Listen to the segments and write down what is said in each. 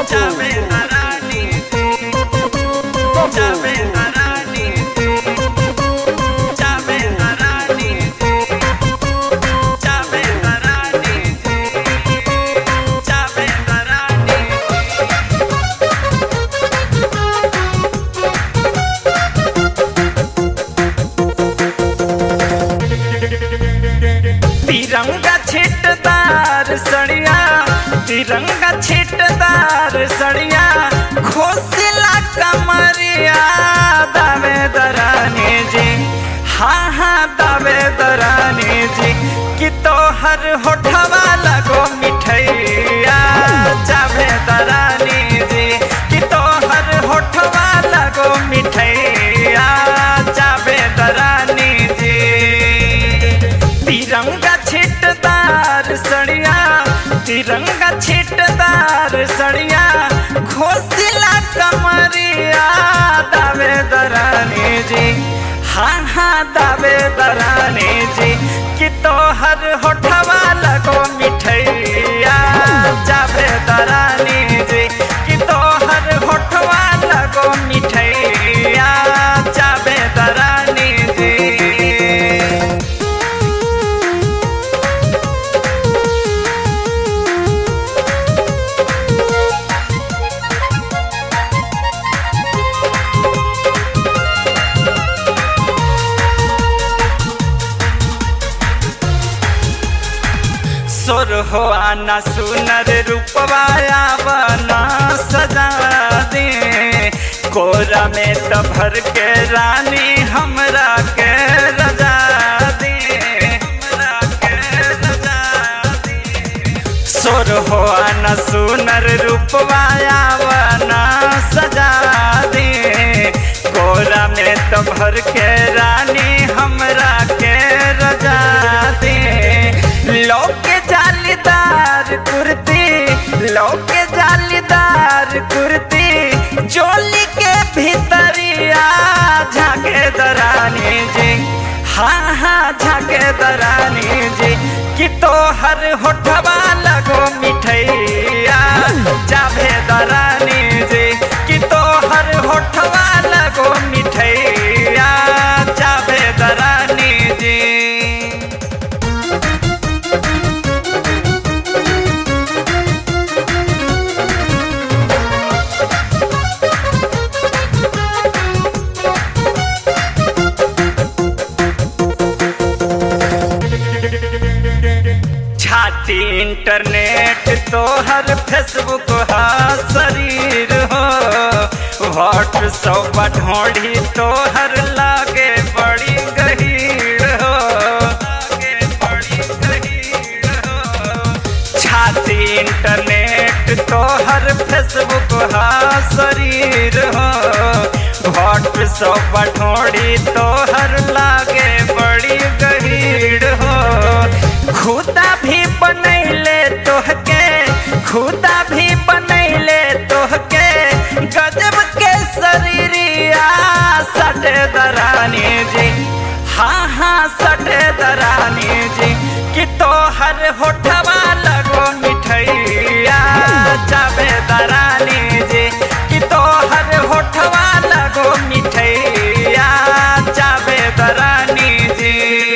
जावे रानी जावे रानी जावे रानी जावे रानी जावे रानी तिरंगा छिटदार सड़िया तिरंगा छिटदार सड़िया खोसिला कमरिया दावे दरानी जी हाँ हाँ दावे दरानी जी कि तो हर होठवा लगो मिठैया जावे दरानी जी कि तो हर होठवा लगो मिठैया जावे दरानी जी तिरंगा छिटदार सड़िया तिरंगा छिटदार सड़िया खोसिला कमरिया दावे दरानी जी हाँ हाँ दावे दरानी जी कि तो हर होठवा लगो मिठैया जावे दरानी जी कि तो हर होठवा लगो मिठैया जावे दरानी जी सुर हो आना सुनर रूपवाया बना सजा दे कोरा में तो भर के रानी हमरा के रजा दे हमरा के रजा दे सुर हो आना सुनर रूपवाया बना सजा दे कोरा में तो भर के रानी हमरा के रजा दे लौके जालीदार कुर्ती लौके जालीदार कुर्ती चोली के भीतरिया झाके दरानी जी हाँ हाँ झाके दरानी जी कि तो हर होठवा लगो मिठैया जाभे दरानी जी कि तो हर होठवा लगो मिठैया जाभे दरानी जी छाती इंटरनेट तो हर फेसबुक हा शरीर हो व्हाट्सअप ढोढ़ी तो हर लागे बड़ी गहीर हो लागे बड़ी गहीर हो छाती इंटरनेट तो हर फेसबुक हा शरीर हो व्हाट्सअप ढोढ़ी तो हर लागे बड़ी गहीर हो खुदा भी बनैले तोहके खुदा भी बनैले तोहके गजब के शरीरिया सटे दरानी जी हाँ हाँ सटे दरानी जी कि तो हर होठवा लगो मिठैया जावे दरानी जी कि तो हर होठवा लगो मिठैया जावे दरानी जी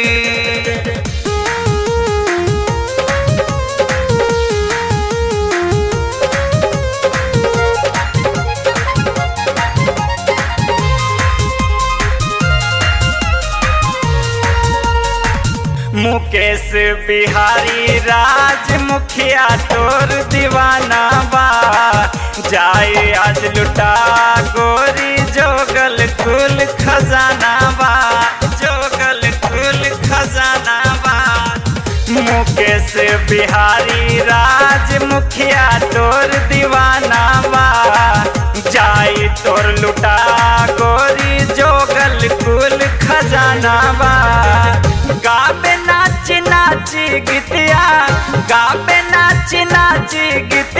मुकेश बिहारी राज मुखिया तोर दीवाना बा जाए आज लुटा गोरी जोगल कुल खजाना बा जोगल कुल खजाना बा मुकेश बिहारी राज मुखिया तोर दीवाना बा जाई तोर लुटा गोरी जोगल कुल खजाना बा गाबे नाची नाची गीतिया गाबे नाची नाची गीत